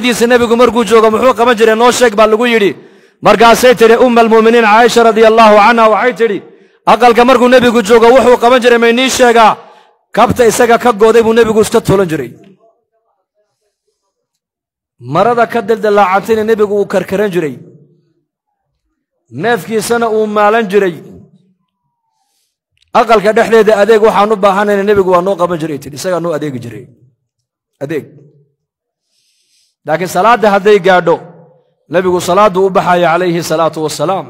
diisa nebigu markuu joogo muxuu qaban jiray noo sheeg baa lagu yidhi markaasay tidhi umma almu'miniin caaisha radia allaahu canha waxay tidhi aqalka markuu nebigu joogo wuxuu qaban jiray maynii sheegaa kabta isaga ka gooday buu nebigu iska toolan jiray marada ka daldalaacantayna nebigu uu karkaran jiray neefkiisana uu maalan jiray aqalka dhexdeeda adeeg waxaan u baahanayna nebigu waa noo qaban jiray tidhi isagaa noo adeegi jiray adeeg laakiin salaadda hadday gaadho nebigu salaaddu u baxaya calayhi salaatu wasalaam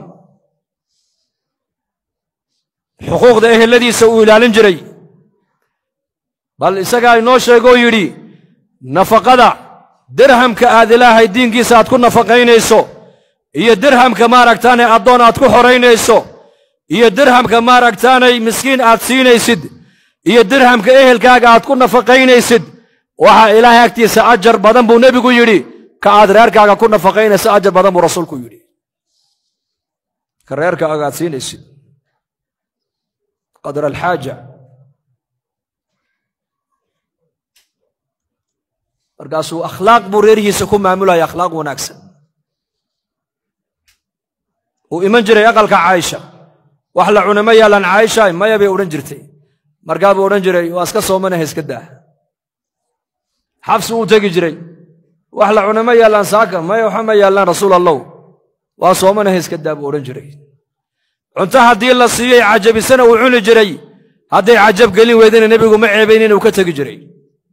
xuquuqda eheladiisa uu ilaalin jiray bal isagaa inoo sheegoo yidhi nafaqada dirhamka aad ilaahay diinkiisa aad ku nafaqaynayso iyo dirhamka maaragtaanay addoon aad ku xoraynayso iyo dirhamka maaragtaanay miskiin aad siinaysid iyo dirhamka ehelkaaga aad ku nafaqaynaysid waxaa ilaahay agtiisa ajar badan buu nebigu yidhi ka aad reerkaaga ku nafaqaynaysa ajar badan buu rasuulku yidhi ka reerkaaga aad siinaysid qadra alxaaja markaasuu akhlaaq buu reerhiisa ku maamulaya akhlaaq wanaagsan uu iman jiray aqalka caaisha wax la cuna ma yaalaan caaisha maya bay odhan jirtay markaa buu odhan jiray waa iska soomanaha iska daa xabsi uu tegi jiray wax la cuna ma yaallaan saaka maya waxa ma yaallaan rasuul allow waa soomanaha iska daa buu odhan jiray cunto haddii la siiyey cajabisana uu cuni jiray hadday cajab gelin weydana nebigu ma ceebayn inuu ka tegi jiray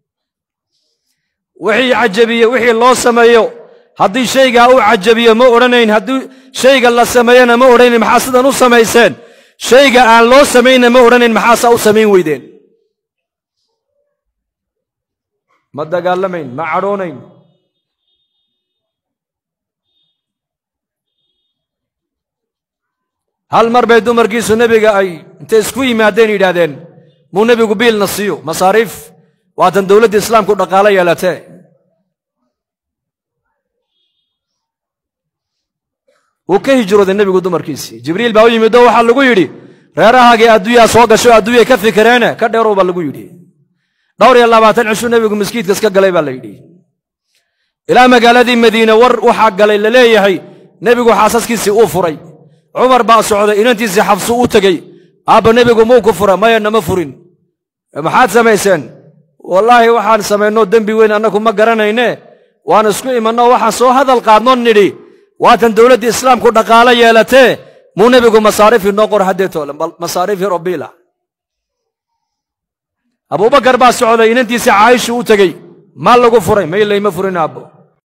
wixii cajabiye wixii loo sameeyo haddii shaygaa uu cajabiyo ma odhanayn haddii shayga la sameeyena ma odhanayn maxaa sidan u samayseen shayga aan loo samaynna ma odhanayn maxaasaa u samayn weydeen ma dagaalamayn ma cadhoonayn hal mar bay dumarkiisu nebiga ay intay isku yimaadeen yidhaahdeen muu nebigu biilna siiyo masaariif waatan dowladda islaamku dhaqaalo yeelatee wuu ka hijrooday nebigu dumarkiisii jibriil baa u yimid oo waxaa lagu yidhi reerahaagii adduunyaa soo gasho adduunyay ka fikireene ka dheerow baa lagu yidhi dhowr iyo labaatan cishuu nebigu miskiidka iska galay baa la yidhi ilaa magaaladii madiine war waxaa galay la leeyahay nebigu xaasaskiisii uu furay cumar baa socday inantiisii xabsu u tegey aabba nebigu muu ku fura maya nama furin maxaad samayseen wallaahi waxaan samaynoo dembi weyn annagu ma garanayne waan isku imannoo waxaan soo hadal qaadno nidhi waatan dowladdii islaamku dhaqaalo yeelatee muu nebigu masaariifii noo qor haddeetoole masaariifii robiila abubakar baa socday inantiisii caayishu u tegey maa lagu furay may layma furin aabbo